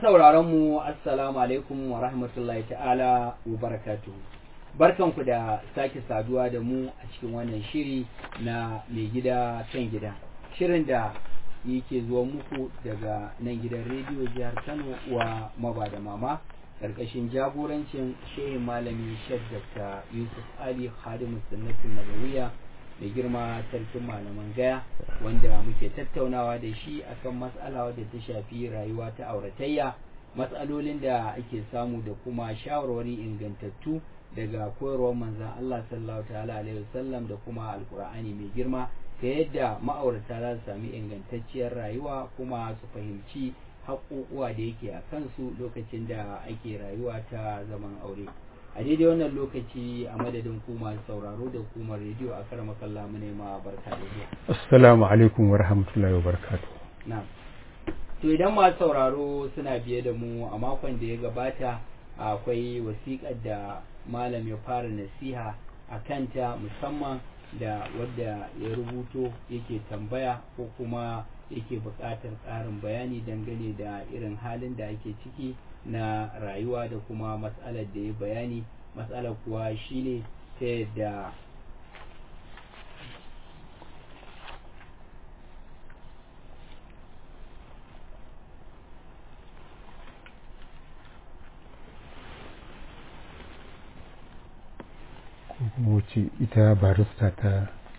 sauraron mu assalamu alaikum wa rahmatullahi ta'ala wa barakatuhu barkanku da sake saduwa da mu a cikin wannan shiri na mai gida kan gida shirin da yake zuwa muku daga nan gidan rediyo jihar kano wa maba da mama karkashin jagorancin shehin malami shek dr yusuf ali khadimu sunnatin nabawiya da girma sarkin malaman gaya wanda muke tattaunawa da shi akan matsala wadda ta shafi rayuwa ta auratayya matsalolin da ake samu da kuma shawarwari ingantattu daga koyarwar manzan Allah sallallahu ta'ala alaihi wasallam da kuma alkur'ani mai girma ta yadda ma'aurata za su sami ingantacciyar rayuwa kuma su fahimci haƙoƙuwa da yake a kansu lokacin da ake rayuwa ta zaman aure a daidai wannan lokaci a madadin ku masu sauraro da hukumar rediyo a kar makalla mu nema barka da zuwa assalamu alaikum wa rahmatullahi wa barakatuh na'am to idan masu sauraro suna biye da mu a makon da ya gabata akwai wasiƙar da malam ya fara nasiha a kanta musamman da wadda ya rubuto yake tambaya ko kuma yake buƙatar ƙarin bayani dangane da irin halin da ake ciki na rayuwa da kuma matsalar da ya bayani matsalar kuwa shine ta yadda wuce ita barista ta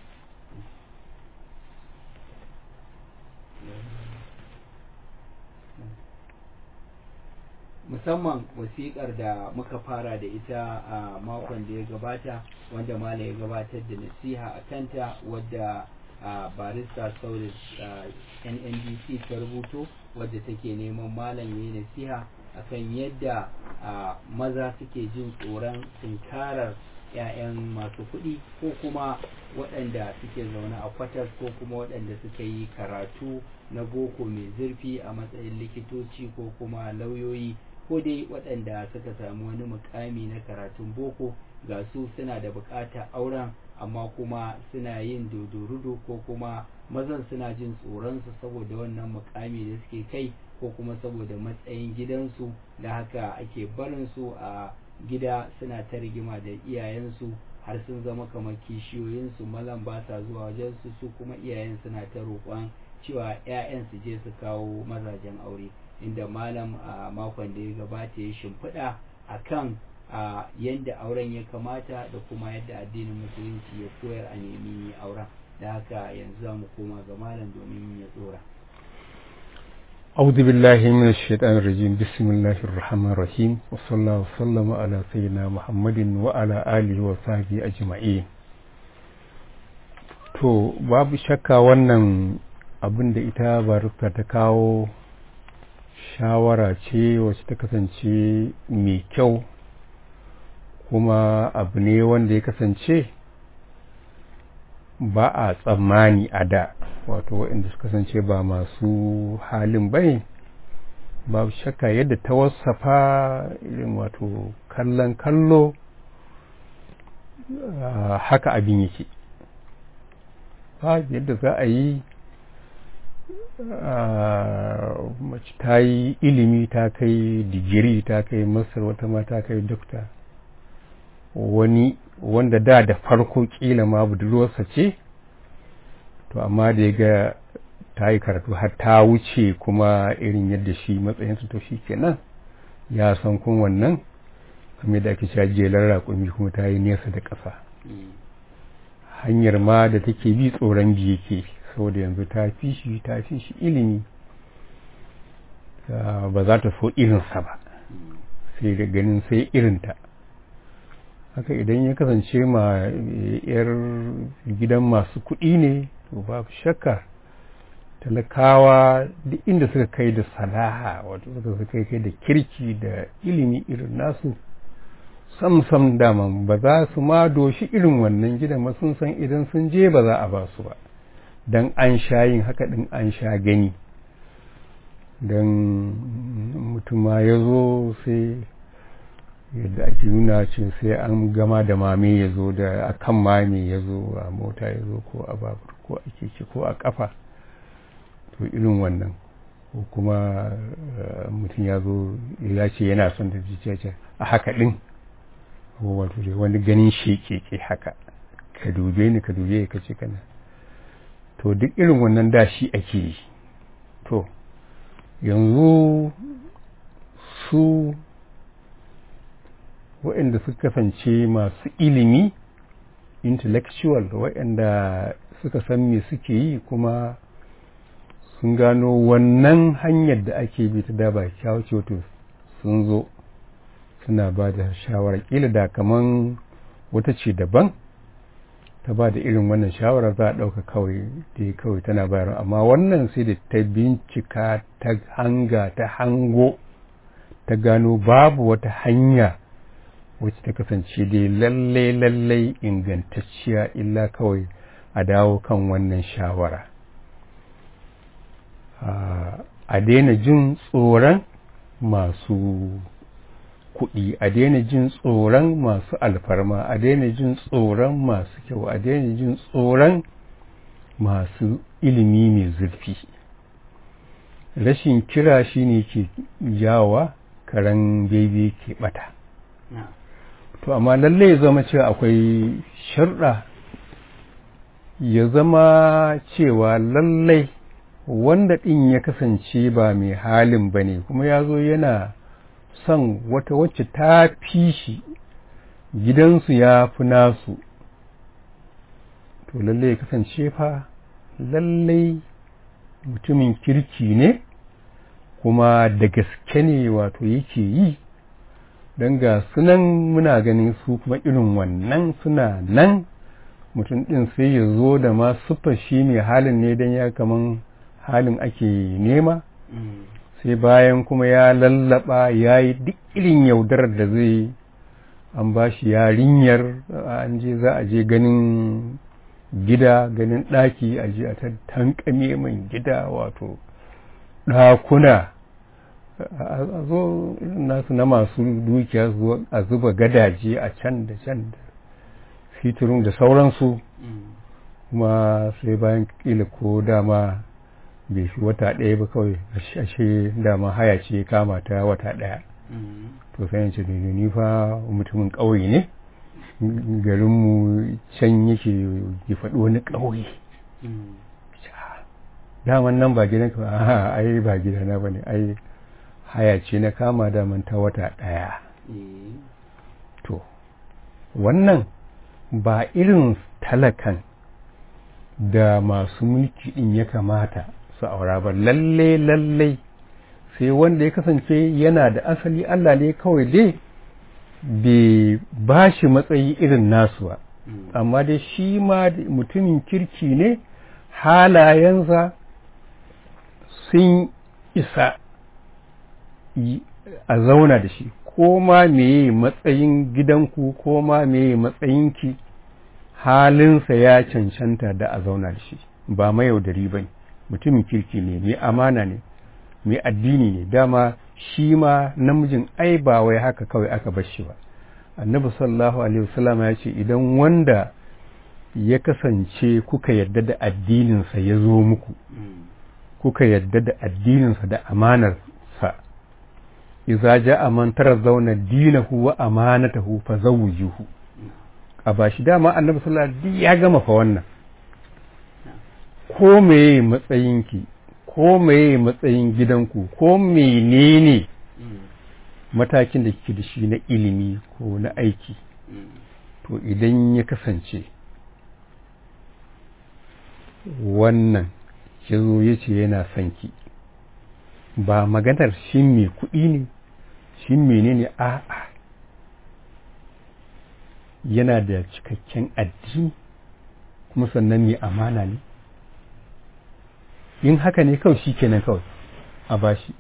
musamman wasiƙar da muka fara da ita a makon da ya gabata wanda malam ya gabatar da nasiha a kanta wadda barista sauris nndc ta rubuto wadda take neman malam ya yi nasiha akan yadda maza suke jin tsoron tunkarar 'ya'yan masu kuɗi ko kuma waɗanda suke zaune a kwatas ko kuma waɗanda suka yi karatu na boko mai zurfi a matsayin likitoci ko kuma lauyoyi ko dai waɗanda suka samu wani mukami na karatun boko ga su suna da buƙatar auren amma kuma suna yin dodorudo ko kuma mazan suna jin tsoronsu saboda wannan mukami da suke kai ko kuma saboda matsayin gidansu da haka ake barin su a gida suna ta rigima da iyayensu har sun zama kamar kishiyoyinsu malam ba sa zuwa wajensu su kuma iyayen suna ta roƙon cewa 'ya'yan su je su kawo mazajen aure inda malam a makon da ya gabata ya shimfiɗa a kan yadda auren ya kamata da kuma yadda addinin musulunci ya koyar a nemi auren da haka yanzu za mu koma ga malam domin ya tsora أعوذ بالله من الشيطان الرجيم بسم الله الرحمن الرحيم وصلى الله وسلم على سيدنا محمد وعلى آله وصحبه أجمعين to babu shakka wannan abin da ita barista ta kawo shawara ce wacce ta kasance mai kyau kuma abu ne wanda ya kasance ba a tsammani a da wato waɗanda suka kasance ba masu halin bane babu shakka yadda ta wasafa irin wato kallon kallo haka abin yake ba yadda za a yi mace ta yi ilimi ta kai digiri ta kai masar wata ma ta kai dokta wani wanda da da farko kila ma budurwarsa ce to amma da ya ga ta yi karatu har ta wuce kuma irin yadda shi matsayinsa to shi kenan ya san kun wannan kamar da ake cewa jelar raƙumi kuma ta yi nesa da ƙasa hanyar ma da take bi tsoron biye ke saboda yanzu ta fi shi ta fi shi ilimi ba za ta so irinsa ba sai da ganin sai irinta haka idan ya kasance ma yar gidan masu kuɗi ne to babu shakka talakawa duk inda suka kai da salaha wato suka kai kai da kirki da ilimi irin nasu sam sam daman ba za su ma doshi irin wannan gidan ba sun san idan sun je ba za a ba su ba don an sha yin haka din an sha gani don mutum ma ya zo sai yadda ake nuna ce sai an gama da mame ya zo da akan mame ya zo a mota ya zo ko a babur ko a keke ko a kafa to irin wannan ko kuma mutum ya zo ya ce yana son da ce a haka ɗin wato dai wani ganin shekeke haka ka dube ni ka dube ka ce kana to duk irin wannan da shi ake yi to yanzu su waɗanda suka kasance masu ilimi intellectual waɗanda suka san me suke yi kuma sun gano wannan hanyar da ake bi ta daba kyawu wato sun zo suna ba da shawara kila da kaman wata ce daban ta ba da irin wannan shawara za a ɗauka kawai da kawai tana bayarwa amma wannan sai da ta bincika ta hanga ta hango ta gano babu wata hanya wacce ta kasance dai lallai lallai ingantacciya illa kawai a dawo kan wannan shawara a daina jin tsoron masu kuɗi a daina jin tsoron masu alfarma a daina jin tsoron masu kyau a daina jin tsoron masu ilimi mai zurfi rashin kira shine ke jawa karen bebe ke bata to amma lalle ya zama cewa akwai sharɗa ya zama cewa lallai wanda ɗin ya kasance ba mai halin ba ne kuma ya zo yana son wata wacce ta fi shi gidansu ya fi nasu to lallai ya kasance fa lallai mutumin kirki ne kuma da gaske ne wato yake yi don ga sunan muna ganin su kuma irin wannan suna nan mutum ɗin sai ya zo da ma suffa shi mai halin ne don ya kaman halin ake nema sai bayan kuma ya lallaba ya yi duk irin yaudarar da zai an ba shi yarinyar an je za a je ganin gida ganin ɗaki a je a tankame mai gida wato ɗakuna a zo nasu na masu dukiya a zuba gadaje a can da can da fitirun da sauransu kuma sai bayan kila ko dama bai fi wata ɗaya ba kawai ashe dama haya ce kama ta wata ɗaya to sai ce da ni fa mutumin ƙauye ne garinmu can yake ya faɗi wani ƙauye daman nan ba gidanka ba a ai ba gidana ba ne ai haya ce na kama daman ta wata ɗaya to wannan ba irin talakan da masu mulki ɗin ya kamata su aura ba lalle lalle sai wanda ya kasance yana da asali Allah ne kawai dai bai ba shi matsayi irin nasu ba amma dai shi ma mutumin kirki ne halayensa sun isa a zauna da shi ko ma meye matsayin gidanku ko ma meye matsayinki halinsa ya cancanta da a zauna da shi ba mayaudari ba ne mutumin kirki ne mai amana ne mai addini ne dama shi ma namijin ai ba wai haka kawai aka bar shi ba annabi sallallahu alaihi wasallam ya ce idan wanda ya kasance kuka yarda da addininsa ya zo muku kuka yarda da addininsa da amanarsa iza ja'a man tarazawna dinahu wa amanatahu fa zawjuhu a bashi dama annabi sallallahu alaihi wasallam ya gama fa wannan ko meye matsayinki ko meye matsayin gidanku ko menene matakin da kike da shi na ilimi ko na aiki to idan ya kasance wannan ya zo ya ce yana son ki ba maganar shi mai kuɗi ne shi menene a'a yana da cikakken addini kuma sannan mai amana ne in haka ne kawai shi kenan kawai a bashi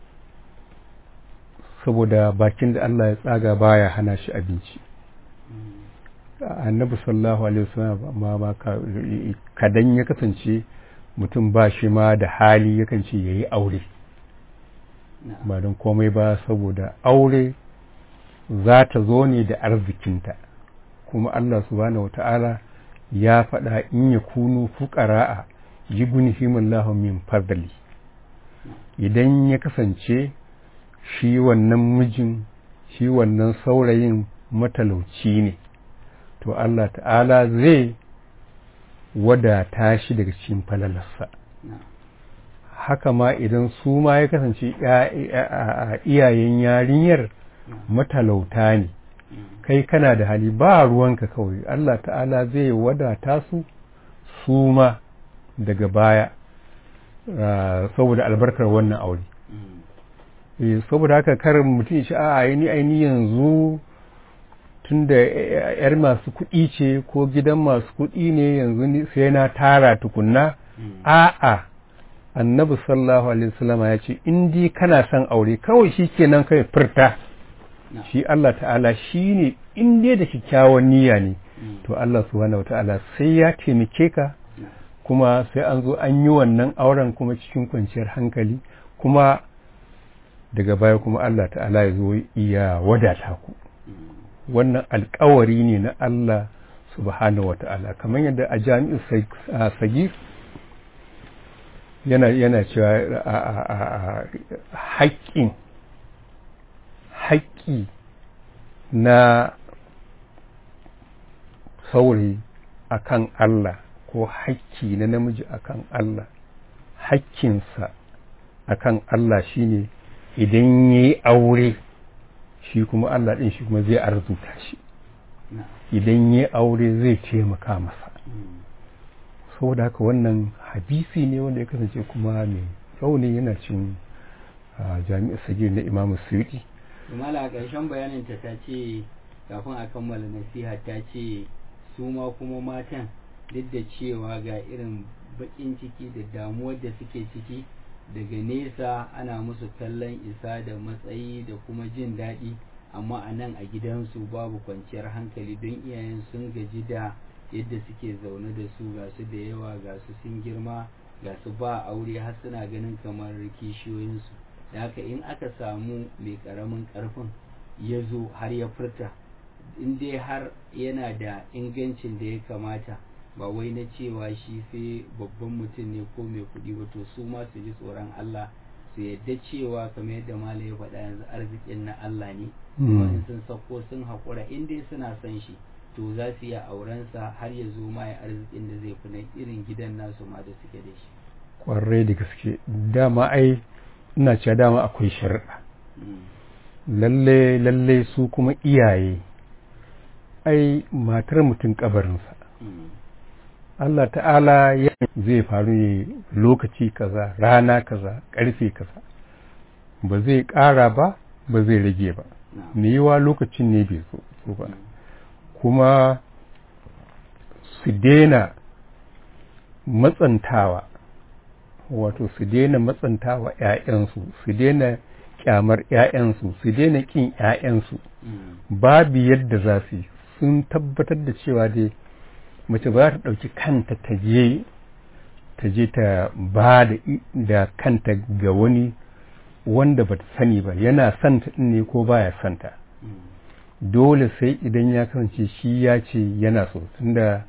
saboda bakin da Allah ya tsaga baya hana shi abinci annabi sallallahu alaihi wasallam ma ba kadan ya kasance mutum ba shi ma da hali yakan ce yayi aure ba don komai ba saboda aure za ta zo ne da arzikinta kuma Allah subhanahu wata'ala ya faɗa in ya kunu fuqara'a yughnihimullahu min fadli idan ya kasance shi wannan mijin shi wannan saurayin matalauci ne to Allah ta'ala zai wadata shi daga cikin falalarsa haka ma idan su ma ya kasance iyayen yarinyar matalauta ne kai kana da hali ba ruwanka kawai Allah ta'ala zai wadata su su ma daga baya saboda albarkar wannan aure saboda haka kar mutum shi a aini aini yanzu tun da yar masu kuɗi ce ko gidan masu kuɗi ne yanzu sai na tara tukunna a'a annabi sallallahu alaihi wasallam ya ce in dai kana son aure kawai shi kenan kai furta shi Allah ta'ala shi ne in dai da kyakkyawan niyya ne to Allah subhanahu ta'ala sai ya taimake ka kuma sai an zo an yi wannan auren kuma cikin kwanciyar hankali kuma daga baya kuma Allah ta'ala ya zo iya wadata ku wannan alkawari ne na Allah subhanahu wata'ala kamar yadda a jami'in sagir yana yana cewa haƙƙin haƙƙi na saurayi akan Allah ko haƙƙi na namiji akan Allah haƙƙinsa akan Allah shine idan ya yi aure shi kuma Allah ɗin shi kuma zai arzuta shi idan ya yi aure zai taimaka masa saboda haka wannan hadisi ne wanda ya kasance kuma mai rauni yana cin jami'ar sagir na imamu suyuti Jumala a ƙarshen bayanin ta ta ce kafin a kammala nasiha ta ce su ma kuma matan duk da cewa ga irin baƙin ciki da damuwar da suke ciki daga nesa ana musu kallon isa da matsayi da kuma jin daɗi amma a nan a gidansu babu kwanciyar hankali don iyayen sun gaji da yadda suke zaune da su ga su da yawa ga su sun girma ga su ba aure har suna ganin kamar kishiyoyinsu da haka in aka samu mai karamin karfin ya zo har ya furta in dai har yana da ingancin da ya kamata ba wai na cewa shi sai babban mutum ne ko mai kuɗi ba to su ma su ji tsoron Allah su yadda cewa kamar yadda mala ya faɗa yanzu arzikin na Allah ne kuma in sun sako sun haƙura in dai suna son shi to za su iya aurensa har ya zo ma ya arzikin da zai fi na irin gidan nasu ma da suke da shi kwarai da gaske dama ai ina cewa dama akwai shari'a lalle lalle su kuma iyaye ai matar mutum kabarinsa Allah ta'ala ya zai faru ne lokaci kaza rana kaza karfe kaza ba zai ƙara ba ba zai rage ba me yiwa lokacin ne bai so ba kuma su daina matsantawa wato su daina matsantawa ‘ya'yansu su daina kyamar ‘ya'yansu su daina ƙin ‘ya'yansu babu yadda za su yi sun tabbatar da cewa dai mace ba ta ɗauki kanta ta je ta je ta ba da kanta ga wani wanda ba ta sani ba yana santa ɗin ne ko baya santa dole sai idan ya kasance shi ya ce yana so tunda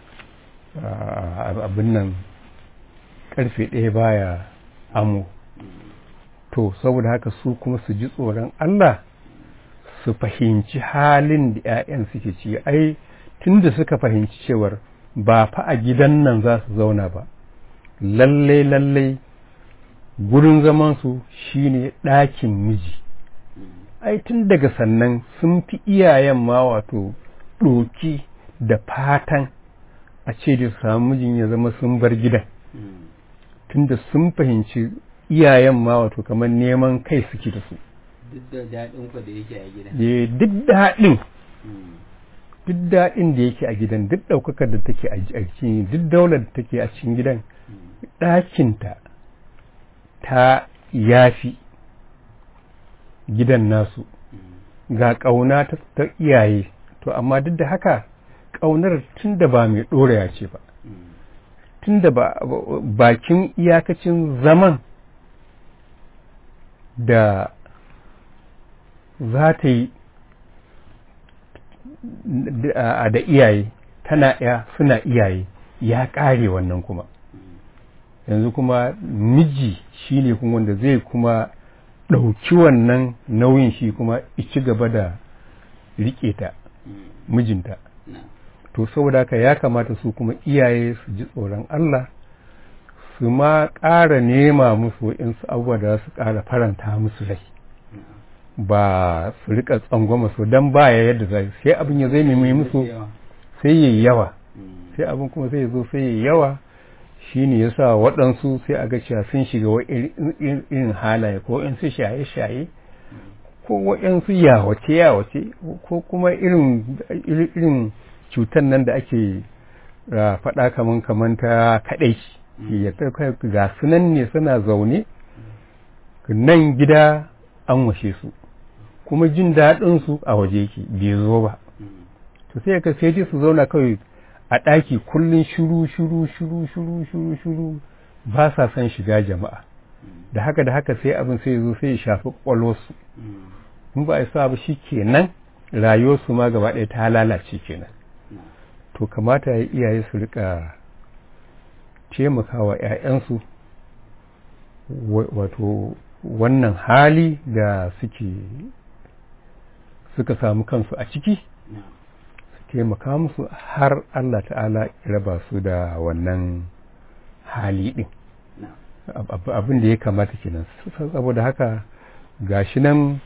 abin nan karfe ɗaya baya amo to saboda haka su kuma su ji tsoron Allah su fahimci halin da 'ya'yan suke ci ai tunda suka fahimci cewar ba fa a gidan nan za su zauna ba lalle lalle gurin zamansu shine ɗakin miji ai tun daga sannan sun fi iyayen ma wato ɗoki da fatan a ce da samu mijin ya zama sun bar gidan tunda sun fahimci iyayen ma wato kamar neman kai suke da su duk da daɗin ku da yake a gidan duk daɗin duk daɗin da yake a gidan duk ɗaukakar da take a cikin duk daular da take a cikin gidan ɗakinta ta yafi gidan nasu ga ƙauna ta iyaye to amma duk da haka ƙaunar tun da ba mai ɗoraya ce ba tun da bakin iyakacin zaman da za ta yi da iyaye tana ya suna iyaye ya ƙare wannan kuma yanzu kuma miji shine kuma wanda zai kuma ɗauki wannan nauyin shi kuma ci gaba da riƙe ta mijinta to saboda haka ya kamata su kuma iyaye su ji tsoron Allah su ma ƙara nema musu waɗansu abubuwa da za su ƙara faranta musu rai ba su rika tsangwama su don baya yadda za sai abin ya zai nemi musu sai yi yawa sai abin kuma sai ya zo sai yi yawa shi ne ya sa waɗansu sai a ga cewa sun shiga wa irin halaye ko in su shaye-shaye ko waɗansu yawace yawace ko kuma irin irin cutar nan da ake faɗa kaman kaman ta kaɗai ya ga sunan ne suna zaune nan gida an washe su kuma jin daɗinsu a waje yake bai zo ba to sai ka sai su zauna kawai a ɗaki kullum shuru shuru shuru shuru shuru shuru ba sa son shiga jama'a da haka da haka sai abin sai zo sai ya shafi ƙwalwarsu in ba a sa ba shi kenan rayuwarsu ma gaba ɗaya ta lalace kenan to kamata ya iyaye su rika taimakawa 'ya'yansu wato wannan hali da suke suka samu kansu a ciki su taimaka musu har Allah ta'ala ya raba su da wannan hali ɗin abin da ya kamata kenan saboda haka gashi nan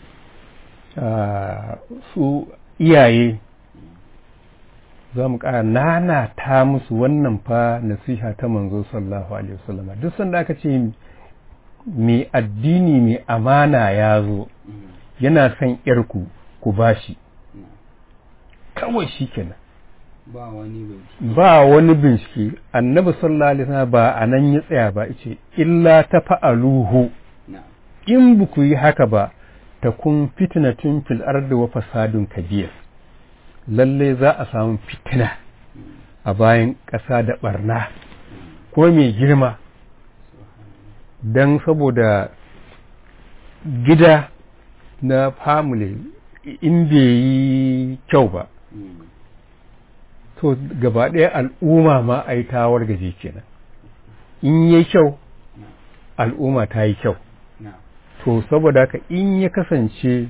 su iyaye za mu ƙara nana ta musu wannan fa nasiha ta manzo sallallahu alaihi wasallam duk sanda aka ce mai addini mai amana ya zo yana son yarku ku bashi kawai shi kenan ba wani bincike ba wani bincike annabi sallallahu alaihi wasallam ba a nan ya tsaya ba ce illa ta fa'aluhu in ba ku yi haka ba ta kun fitnatun fil ardi wa fasadun kabir lalle za a samu fitina a bayan ƙasa da barna ko mai girma don saboda gida na family in bai yi kyau ba to gaba ɗaya al'umma ma a yi tawar gaje kenan in yi kyau al'umma ta yi kyau to saboda haka in ya kasance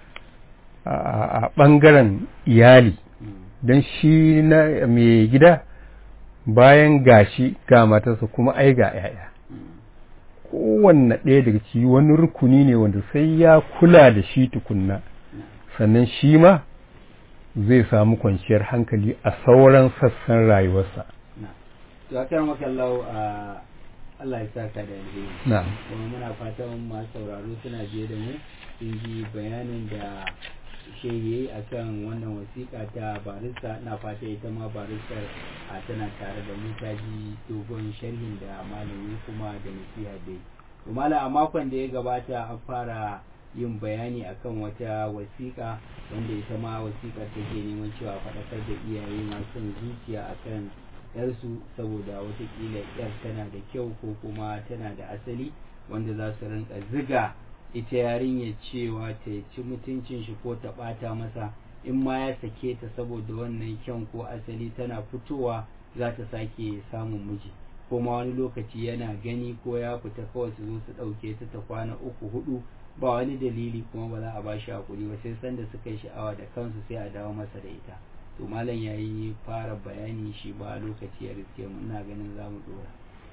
a ɓangaren iyali don shi na mai gida bayan gashi ga matarsa kuma ai ga 'ya'ya kowanne ɗaya daga ciki wani rukuni ne wanda sai ya kula da shi tukunna sannan shi ma zai samu kwanciyar hankali a sauran sassan rayuwarsa. To a kan makallau a Allah ya saka da alheri. Na'am. Kuma muna fatan masu sauraro suna biye da mu sun ji bayanin da shehi a kan wannan wasiƙa ta barista na fata ita ma baristar a tana tare da mu ta ji dogon sharhin da malami kuma da nasiha dai. Umala a makon da ya gabata an fara yin bayani akan wata wasiƙa wanda ita ma wasiƙar take neman cewa faɗakar da iyaye masu zuciya akan yarsu saboda watakila yar tana da kyau ko kuma tana da asali wanda za su rinka ziga ita yarinya cewa ta ci mutuncin shi ko ta ɓata masa in ma ya sake ta saboda wannan kyan ko asali tana fitowa za ta sake samun miji ko ma wani lokaci yana gani ko ya fita kawai su zo su ɗauke ta ta kwana uku hudu ba wani dalili kuma ba za a ba shi hakuri ba sai sanda suka yi sha'awa da kansu sai a dawo masa da ita to malam ya yi fara bayani shi ba lokaci ya riske mu ina ganin za mu dora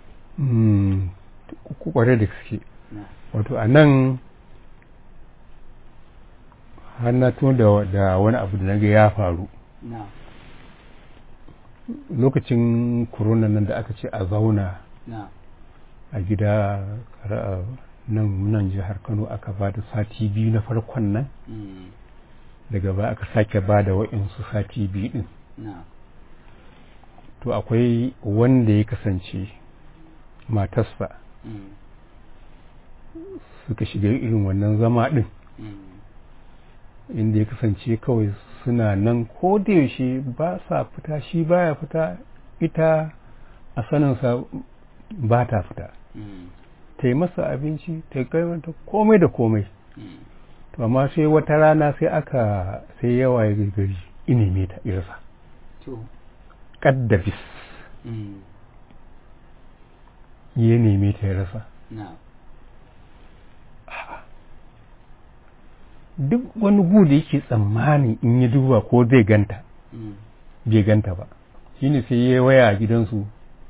ku kware da gaske wato a nan har na tuno da wani abu da naga ya faru lokacin corona nan da aka ce a zauna a gida nan nan jihar Kano aka ba da sati biyu na farkon nan daga ba aka sake ba da wa'insu sati biyu din to akwai wanda ya kasance matarsa suka shiga irin wannan zama din inda ya kasance kawai suna nan ko da yaushe ba sa fita shi baya fita ita a saninsa ba ta fita ta yi masa abinci ta kai mata komai da komai to amma sai wata rana sai aka sai yawa ya gari inime ta irsa kaddabis ya neme ta ya rasa na'am duk wani gu da yake tsammanin in ya duba ko zai ganta mm, bai ganta ba shine sai ya waya a gidansu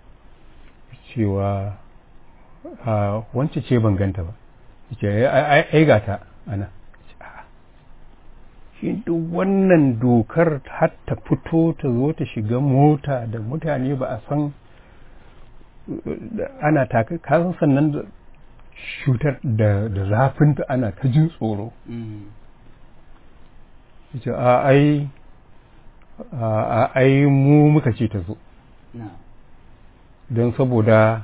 cewa a wance ce ban ganta ba ce ai ai gata ana Ce, a'a. shi duk wannan dokar har ta fito ta zo ta shiga mota da mutane ba a san uh, ana taka kasan sannan da cutar da da zafinta ana ta jin tsoro mm, ce a ai a a- ai mu muka ce ta zo na'am don saboda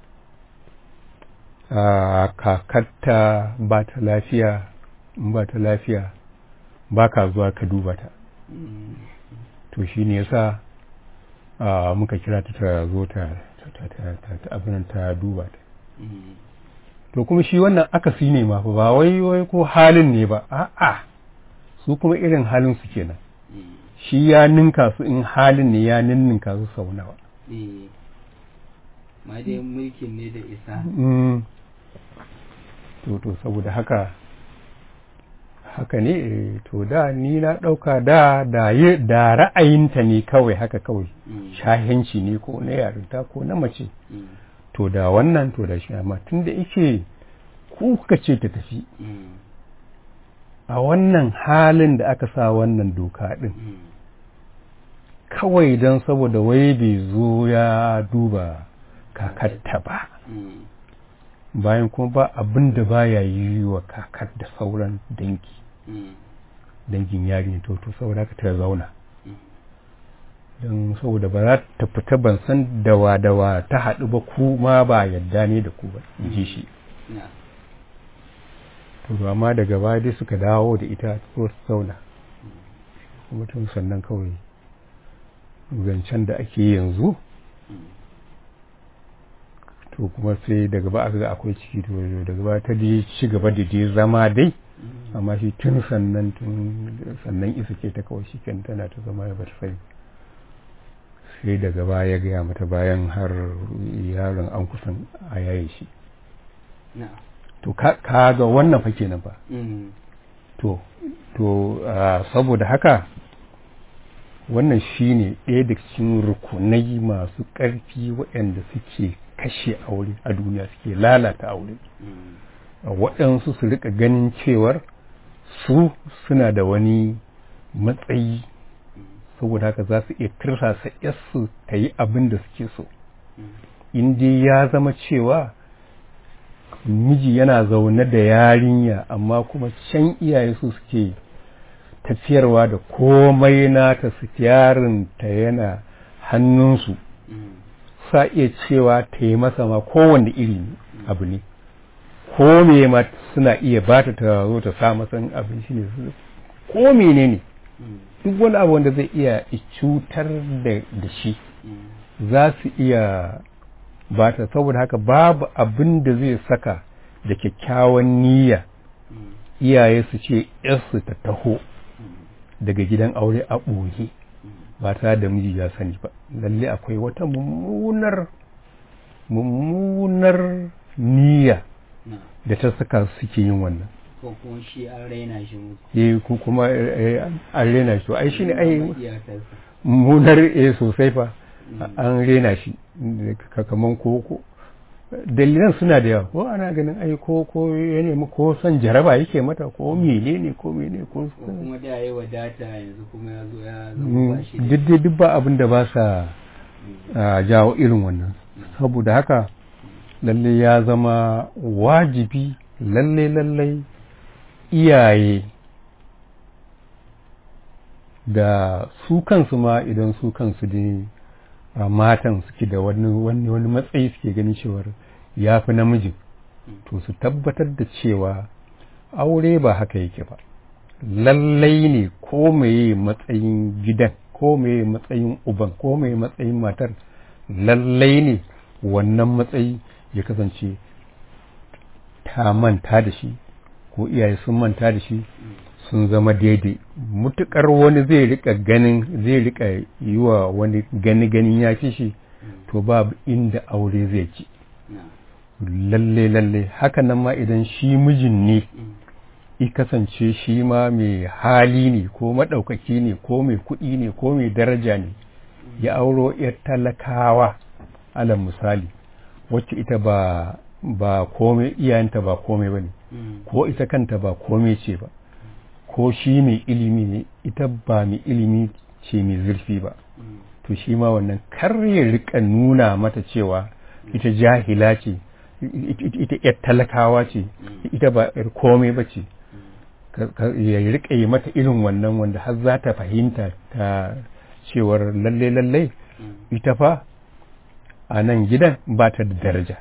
a kakarta ba ta lafiya in ba ta lafiya ba ka zuwa ka duba ta mm, to shi ne yasa a muka kira ta ta zo ta ta ta ta ta ta abin ta duba ta mm, to kuma shi wannan akasi ne ma fa ba wai wai ko halin ne ba a'a su kuma irin halin su kenan mm, shi ya ninka su in halin ne ya ninninka su sau nawa eh. ma dai mulkin ne da isa Mm. to to saboda haka haka ne eh, to da ni na ɗauka da da yi- da ra'ayinta ne kawai haka kawai mm, shahenci ne ko na yarinta ko na mace mm, to da wannan to da shi amma tun da yake ku kuka ce ta tafi mm, a wannan halin da aka sa wannan doka ɗin mm, kawai don saboda wai bai zo ya duba kakarta ba mm, bayan kuma ba abin da baya yi wa kakar da sauran dangi mm, dangin yari to to saboda haka ta zauna mm, don saboda ba za ta fita ban san dawa dawa ta haɗu ba ku ma ba yadda ne da ku ba in ji shi na'am to amma daga baya dai suka dawo da ita ko su zauna kuma tun sannan kawai zancen da ake yanzu mm, to kuma sai daga ba aka ga akwai ciki to daga ba ta dai ci gaba da dai zama dai mm, amma shi tun sannan tun sannan isa ce ta kawai shi tana ta zama ya bata sani sai daga baya ya gaya mata bayan har yaron an kusan a yaye shi na'am to ka ka ga wannan fa kenan fa mm, to to ah, saboda haka wannan shine ɗaya daga cikin rukunai masu ƙarfi waɗanda suke kashe aure a duniya suke lalata aure mm, waɗansu su rika ganin cewar su suna da wani matsayi mm, saboda haka za su iya tirsasa yarsu ta yi abin da suke so mm, in dai ya zama cewa miji yana zaune da yarinya amma kuma can iyaye su suke tafiyarwa da komai nata su ta yana hannunsu mm, sa iya cewa ta yi masa ma kowanne iri abu ne ko me ma suna iya ba ta ta zo ta sa masa abin shi ne su- ko menene mm, duk wani abu wanda zai iya cutar da da shi mm, za su iya ba ta saboda haka babu abin da zai saka da kyakkyawan niyya mm, iyaye su ce yarsu ta taho mm, daga gidan aure a ɓoye mm, ba tare da miji ya sani ba lalle akwai wata mummunar mummunar niyya na'am da ta saka suke yin wannan ko kuma shi an raina shi musu eh ku kuma eh, an rena shi to ai shine ai Ba iyakarsa mummunar eh sosai fa Mm. an rena shi ka- kaman ko ko dalilan suna da yawa ko ana ganin ai ko ko ya nemi ko son jaraba yake mata ko menene ko menene ko ko kuma da yayi wadata yanzu kuma ya zo ya zama Mm, ba shi da duk dai duk ba abin da ba sa Mm, a jawo irin wannan saboda haka lalle ya zama wajibi lalle lalle iyaye da su kansu ma idan su kansu dai a matan suke da wani wani wani matsayi suke ganin cewar ya fi namijin to su tabbatar da cewa aure ba haka yake ba lallai ne ko meye matsayin gidan ko meye matsayin uban ko meye matsayin matar lallai ne wannan matsayi ya kasance ta manta da shi ko iyaye sun manta da shi sun zama daidai mutukar wani zai rika ganin zai rika yi wa wani gani ganin ya fi shi to babu inda aure zai ci lalle lalle hakan nan ma idan shi mijin ne i kasance shi ma mai hali ne ko maɗaukaki ne ko mai kuɗi ne ko mai daraja ne ya auro ‘yar talakawa alal misali wacce ita ba ba komai iyayenta ba komai ba ne ko ita kanta ba komai ce ba ko shi mai ilimi ne ita ba mai ilimi ce mai zurfi ba to shi ma wannan kar ya rika nuna mata cewa ita jahila ce ita ‘yar talakawa ce ita ba ‘yar komai ba ce ya rika yi mata irin wannan wanda har za ta fahimta ta cewar lalle lalle ita fa a nan gidan ba ta da daraja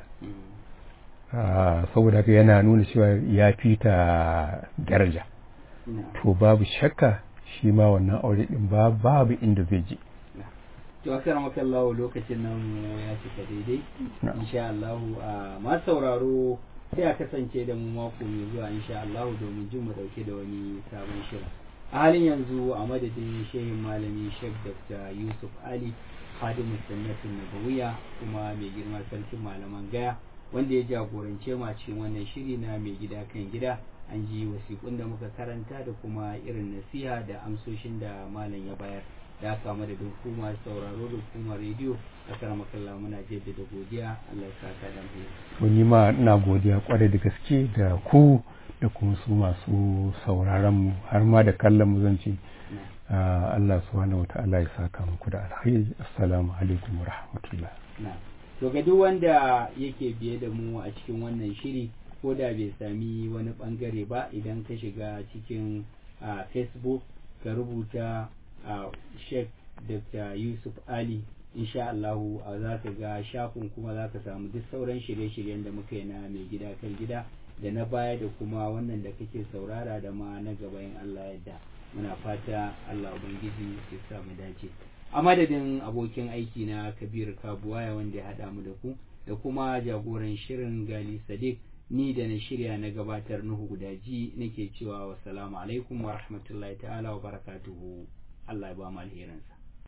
saboda haka yana nuna cewa ya fi ta daraja to babu shakka shi ma wannan aure din babu inda zai je to akar makallahu lokacin nan ya cika daidai insha Allah ma sauraro sai a kasance da mu mako mai zuwa insha Allah domin jin mu dauke da wani sabon shirin a halin yanzu a madadin shehin malami Sheikh Dr. Yusuf Ali Hadimu Sunnatin Nabawiya kuma mai girma sarkin malaman gaya wanda ya jagorance mu a cikin wannan shiri na mai gida kan gida an ji wasiƙun da muka karanta da kuma irin nasiha da amsoshin da malam ya bayar da aka da hukuma sauraro da hukumar rediyo a karamakalla muna jaddada godiya Allah ya saka da mu wani ma ina godiya kwarai da gaske da ku da kuma su masu sauraron mu har ma da kallon mu zan ce Allah subhanahu wata'ala ya saka muku da alkhairi assalamu alaikum wa rahmatullah to ga duk wanda yake biye da mu a cikin wannan shiri ko da bai sami wani bangare ba idan ka shiga cikin facebook ka rubuta sheikh dr yusuf ali insha Allahu za ka ga shafin kuma za ka samu duk sauran shirye-shiryen da muka yi na mai gida kan gida da na baya da kuma wannan da kake saurara da ma na gaba in Allah yadda muna fata Allah ubangiji ya sa mu dace a madadin abokin aiki na kabir kabuwaya wanda ya haɗa mu da ku da kuma jagoran shirin gali sadiq ni da na shirya na gabatar nuhu gudaji nake cewa wassalamu alaikum wa rahmatullahi ta'ala wa barakatuhu Allah ya ba mu alherinsa